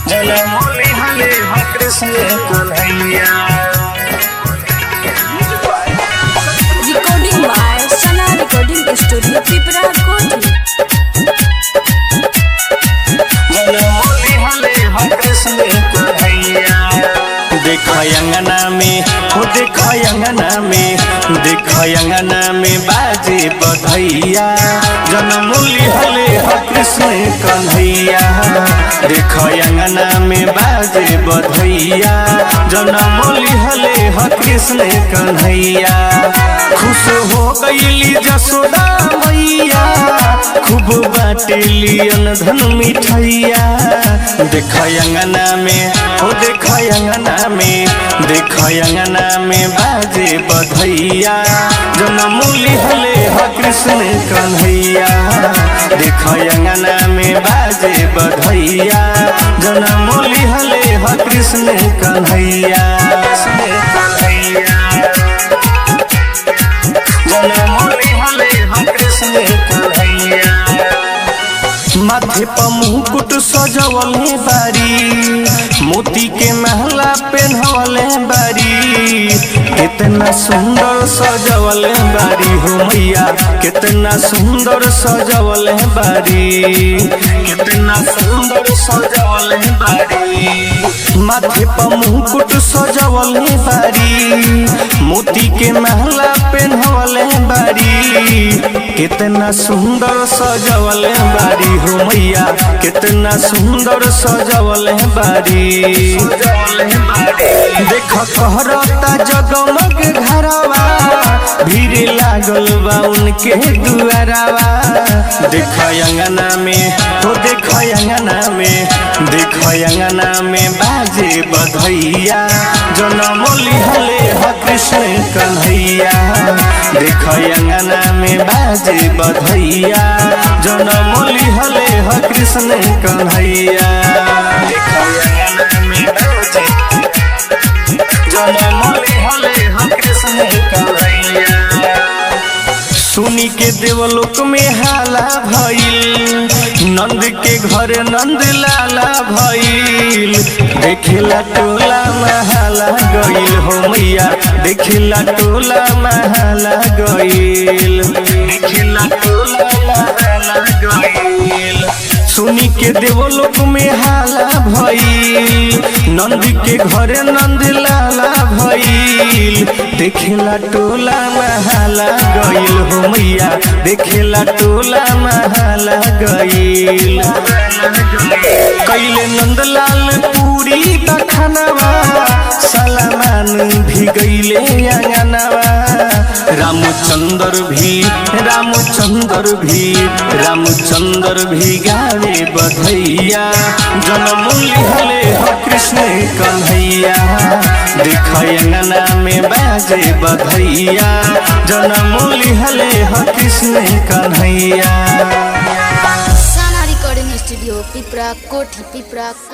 जनमोली हले ह Krishna Kanhaiya Recording by Sana Recording Studio, Tripura Koti. जनमोली हले ह कृष्ण कन्हैया देख अंगना में हो देख अंगना में देख अंगना में बाजे बधैया जनमूली हले ह कृष्ण कन्हैया देख अंगना में बाजे बधैया जनमूली हले ह कृष्ण कन्हैया खुश हो गईली जसोदा मैया खूब बाटेली धन मिठैया देख अंगना में हो देख अंगना में देख अंगना में बाजे बधैया जनमूली हले ह कृष्ण कन्हैया देख अंगना में बाजे बधैया जनमूली हले ह कृष्ण कन्हैया कृष्ण कन्हैया जनमोली हले हम कृष्ण कन्हैया माथे पर मुकुट सजवले बारी मोती के महला पहनवले बारी कितना सुंदर सजवले बारी हो मैया कितना सुंदर सजवले बारी कितना सुंदर सजवले बारी माथे पर मुकुट सजवले बारी मोती के महला पहनवले बारी कितना सुंदर सजवले बारी हो मैया कितना सुंदर सजवले बारी देख कहरता जगमग घरवा भीड़ लागल बा उनके दुआरवा देख अंगना में हो देख अंगना में देख अंगना में बाजे बधैया जनमोली हले ह कृष्ण कन्हैया देख अंगना में बाजे बधैया जनमोली हले ह कृष्ण कन्हैया देख अंगना में बाजे जनमोली हले ह कृष्ण कन्हैया सुनी के देवलोक में हाला भइल नंद के घर नंद लाला भइल देखेला टोला महाला गइल हो मैया देखेला टोला महाला गइल देखेला टोला महाला गइल सुनी के देवलोक में हाला भइल नंद के घर नंद लाला भइल देखेला टोला महाला गइल हो मैया देखेला टोला महाला गइल कैले नंदलाल पूरी दखनवा सलमान भी गइले अंगनवा रामचंद्र भी रामचंद्र भी रामचंद्र भी गावे बधैया जनमूली हले ह कृष्ण कन्हैया देख अंगना में बाजे बधैया जनमूली हले ह Krishna Kanhaiya Sana Recording Studio, Tripura Koti, Tripura